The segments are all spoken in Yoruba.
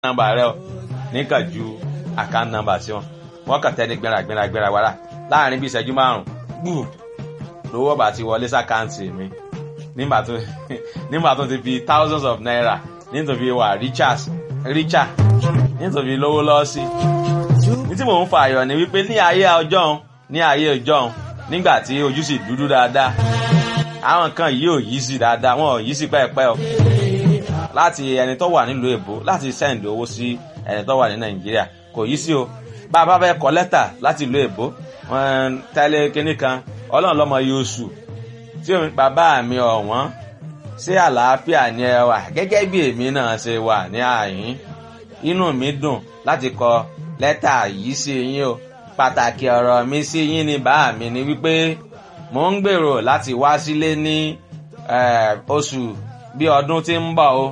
nọ́mbà rẹ o níkàn ju account number sí wọn wọn kàn tẹ́ ní gbéra gbéra gbéra wàrà láàrin bí ìṣẹ́jú márùn gbù lówó bá ti wọlé sàkáǹtì mi nígbà tó nígbà tó ti fi thousands of naira nítorí wà richard richard nítorí lówó lọ́ọ́ sí ní tí mò ń fa àyọ̀ ni wípé ní ayé ọjọ́ ní ayé ọjọ́ nígbà tí ojú sì dúdú dáadáa àwọn nǹkan yìí ò yí sí dáadáa wọn ò yí sí pẹ́ẹ́pẹ́ o láti ẹni tó wà nílùú èbó láti sẹ́ǹdì owó sí ẹni tó wà ní nàìjíríà kò yí sí o bá a bá fẹ́ kọ lẹ́tà láti ìlú èbó tẹ́lẹ̀ kínní kan ọlọ́run lọ́mọ yóò sù tí bàbá mi ọ̀wọ́n ṣé àlàáfíà ni ẹ wà gẹ́gẹ́ bí èmi náà ṣe wà ní àyín inú mi dùn láti kọ lẹ́tà yìí sí yín o pàtàkì ọ̀rọ̀ mi sí yín ni bá mi ni wípé mò ń gbèrò láti wá sílé ní oṣù bí ọdún tí ń bọ̀ o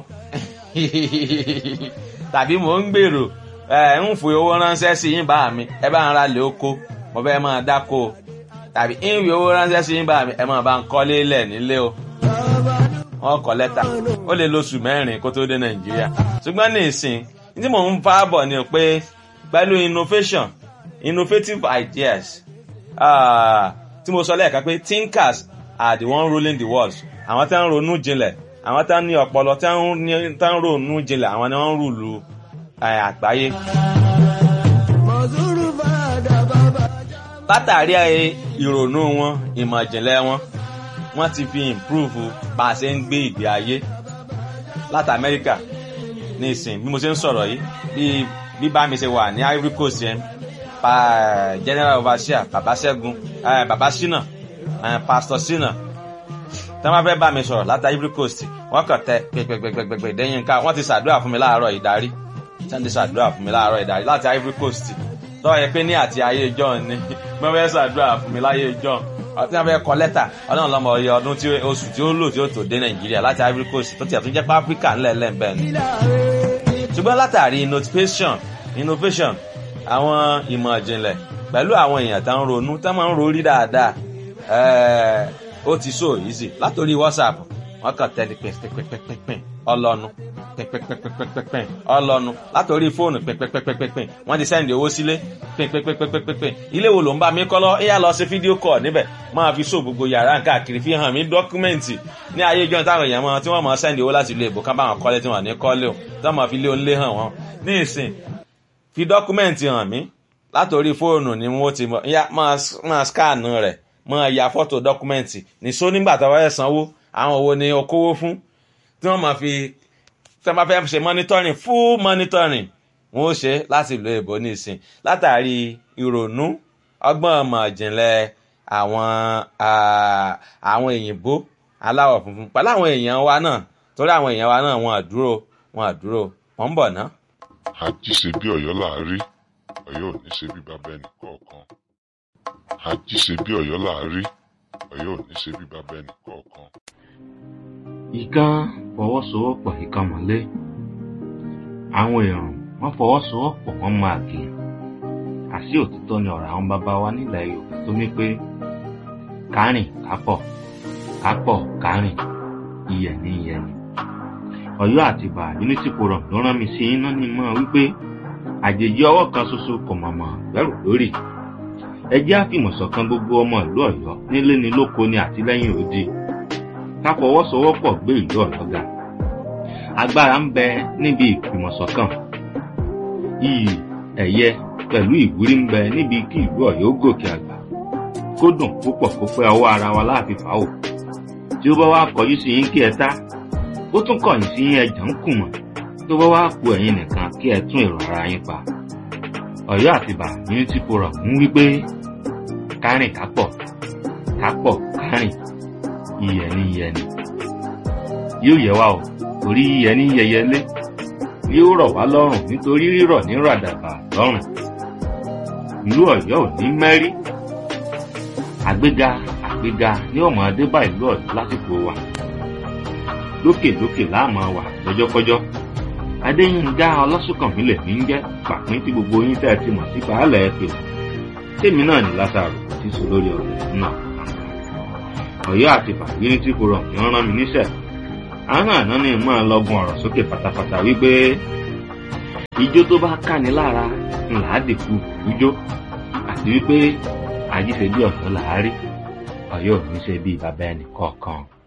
tàbí mò ń gbèrò ń fi owó ránṣẹ́ sí yín bá mi ẹ bá ń ra lè oko mo fẹ́ máa dáko o tàbí ń fi owó ránṣẹ́ sí yín bá mi ẹ máa bá ń kọ́lé lẹ̀ nílé o wọn kọ lẹ́tà ó lè lóṣù mẹ́rin kó tó dé nàìjíríà ṣùgbọ́n ní ìsìn tí mò ń fa bọ̀ ni pé pẹ̀lú innovation innovative ideas tí mo sọ lẹ́ẹ̀kan pé thinkers are the one ruling the world àwọn tí wọ́n ń ronú jinlẹ̀ àwọn tí wọ́n ní ọpọlọ tí wọ́n ń ronú jinlẹ̀ àwọn ni wọ́n ń rúlu àgbáyé. látàrí ìrònú wọn ìmọ̀ ìjìnlẹ̀ wọn wọ́n ti fi improve bá a ṣe ń gbé ìgbé ayé láti amẹ́ríkà ní ìsìn bí mo ṣe ń sọ̀rọ̀ yìí bí bí bá mi ṣe wà ní ivory coast yẹn pa general overseer baba ṣẹ́gun baba ṣínà pastor ṣínà tí wọ́n fẹ́ bá mi sọ̀rọ̀ láti ivory coast wọ́n kàn tẹ pẹ̀pẹ̀pẹ̀pẹ̀ dẹ́yìn ká wọ́n ti ṣàdúrà fún mi láàárọ̀ ìdarí tí wọ́n ti ṣàdúrà fún mi láàárọ̀ ìdarí láti ivory coast tọ́ ẹ pé ní àti ayé john ni wọ́n fẹ́ ṣàdúrà fún mi láyé john ọtí wọn fẹ́ kọ lẹ́tà ọlọ́run lọ́mọ ọyọ ọdún tí oṣù tí ó lò tí ó tó dé nàìjíríà láti ivory coast tó tiẹ̀ tó jẹ́ pé áfíríkà ńlẹ̀ lẹ́ńbẹ̀ ni. ṣùgbọ́n látàrí innovation innovation àwọn ìmọ̀ ìjìnlẹ̀ pẹ̀lú àwọn èèyàn tó ń ronú tó máa ń rorí dáadáa ó ti so easy látòrí whatsapp wọn kàn tẹ́lẹ̀ pẹ́pẹ́pẹ́pẹ́ ọlọ́nu pẹ́pẹ́pẹ́pẹ́pẹ́ ọlọ́nu látòrí fóònù pẹ́pẹ́pẹ́pẹ́ wọ́n ti sẹ́ndì owó sílé pẹ́pẹ́pẹ́pẹ́ ilé wo ló ń bá mi kọ́ lọ ẹ̀yà lọ sí fídíò kọ̀ níbẹ̀ máa fi so gbogbo yàrá káàkiri fi hàn mí dọ́kúmẹ́ǹtì ní ayé ìjọ táwọn èèyàn mọ tí wọ́n mọ sẹ́ndì owó láti ilé ìbò ká bá wọn kọ́lé tí wọ́n ní kọ́lé o tí wọ́n mọ fi lé onílé hàn wọ́n ní ìsìn fi dọ́kúmẹ́ǹtì hàn mí látòrí fóònù ni wọ́n ti máa scan rẹ̀ máa ya fọ́tò dọ́kúmẹ́ǹtì nìṣó nígbà tó wáyé sanwó àwọn owó ni o kówó fún tí wọ́n máa fi tí wọ́n bá fẹ́ ṣe monitoring full monitoring wọ́n ó ṣe láti ìlú èbó nísìn látàrí ìrònú ọgbọ́n ọmọ ìjìnlẹ̀ àwọn àwọn òyìnbó aláwọ̀ funfun pẹ̀lú àwọn èèyàn wa náà torí àwọn èèyàn wa náà wọn àdúró wọn àdúró wọn ń bọ̀ ná. àjíṣe bí ọ̀yọ́ láàárí ọ̀yọ́ ò ní ṣe bí bàbá ẹnì kọ̀ọ̀kan àjíṣe bí ọ̀yọ́ láàárí ọ̀yọ́ ò ní ṣe bí bàbá ẹnì kọ̀ọ̀kan ìkan fọwọ́sowọ́pọ̀ ìkan mọ́lé àwọn èèyàn wọ́n fọwọ́sowọ́pọ̀ wọ́n máa gé àṣì òtítọ́ ni ọ̀rọ̀ àwọn bàbá wa nílẹ̀ yorùbá tó ní pé kárìn kápọ̀ kápọ̀ kárìn iyẹ̀ ní iyẹ̀ ni ọ̀yọ́ àtìbà unity forum ló rán mi sí iná ní mọ́ wípé àjèjì ọwọ́ kan ṣoṣo kò mọ̀mọ́ gbẹ́rù lórí ẹ jẹ́ àfìmọ̀ṣọ̀kan gbogbo ọmọ ìlú ọ̀yọ́ nílé ni lóko ni àtìlẹ́yìn òdi ká fọwọ́sowọ́pọ̀ gbé ìlú ọ̀yọ́ ga agbára ń bẹ níbi ìfìmọ̀ṣọ̀kan iyì ẹ̀yẹ pẹ̀lú ìwúrí ń bẹ níbi kí ìlú ọ̀yọ́ gòkè àgbà kó dùn púpọ̀ kó pẹ́ ọwọ́ ara wa láàfin fà ó tí ó bá wá kọjú sí yín kí ẹ tá ó tún kọ̀yìn sí yín ẹjà ń kùmọ̀ tó bá wá ku ẹ̀yin nìkan kí ẹ tún èrò ara yín pa ọ̀yọ́ àtìbà unity forum ń wí pé kárìn kápọ̀ kápọ̀ kárìn iyẹ̀ ní iyẹ̀ ni yóò yẹ wá o torí iyẹ̀ ní yẹyẹlé yóò rọ̀ wá lọ́rùn nítorí rírọ̀ ní ràdàbà lọ́rùn ìlú ọ̀yọ́ ò ní mẹ́rí àgbéga àgbéga ní ọmọ adébá ìlú ọ̀yọ́ lásìkò wa lókèlókè láàmú wà lọ́jọ́kọ́jọ́ adéyínká ọlọ́sùnkànmí lèmi ń jẹ́ pàpín tí gbogbo yín tẹ́ ẹ ti mọ̀ sí baálẹ̀ ẹ pè tèmi náà ní lásàrò tí sọ lórí ọ̀rọ̀ náà ọ̀yọ́ àti fàgírí tí kò rọ̀ ní rán mi níṣẹ́ àwọn àná ni mọ́ ọ lọ́gùn ọ̀rọ̀ sókè pátápátá wípé ijó tó bá káni lára ńlá dìkú ijó àti wípé àjíṣe bí ọ̀yọ́ làárí ọ̀yọ́ ò ní ṣe bí bàbá ẹnì kọ̀ọ̀kan.